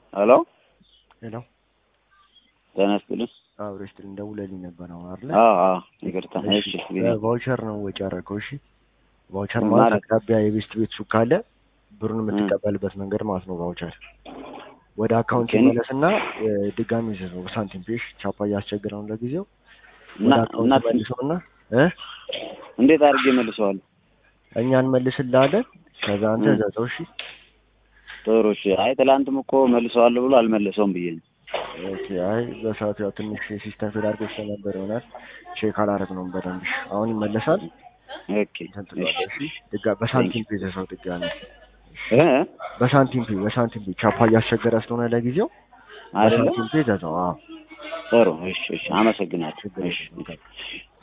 ሄሎ ሄሎ ጤና ይስጥልኝ። አብሮ ስትል ደውለልኝ ነበር አሁን አይደለ? አዎ አዎ፣ ይቅርታ። እሺ ቫውቸር ነው ወጪ ያደረገው። እሺ ቫውቸር ምን ማለት ማለት? አቅራቢያ የቤስት ቤት ሱቅ ካለ ብሩን የምትቀበልበት መንገድ ማለት ነው። ቫውቸር ወደ አካውንት ኦኬ። ይመለስና እ፣ ድጋሚ ይዘው በሳንቲም ፔሽ ቻፓ እያስቸግረው ለጊዜው እና ወደ እና አካውንት መልሰውና እ እንዴት አድርጌ መልሰዋለሁ? እኛ እንመልስልሃለን። ከዛ አንተ እ። እዘዘው። እሺ ጥሩ እሺ። አይ ትላንትም እኮ መልሰዋለሁ ብሎ አልመለሰውም ብዬ ነው። ኦኬ። አይ በሰዓቱ ያው ትንሽ ሲስተም ፌል አድርጎ ስለነበር ይሆናል ቼክ አላደረግነውም በደንብ። እሺ፣ አሁን ይመለሳል። ኦኬ እንትን እሺ። ትለዋለህ። እሺ ድጋ በሳንቲም ፔ ይዘዘው ድጋሚ እ በሳንቲም ፔ በሳንቲም ፔ ቻፓ እያስቸገረ ስለሆነ ለጊዜው አይደለ? በሳንቲም ፔ ይዘዘው። አዎ ጥሩ እሺ እሺ። አመሰግናለሁ። ችግር እሺ የለም።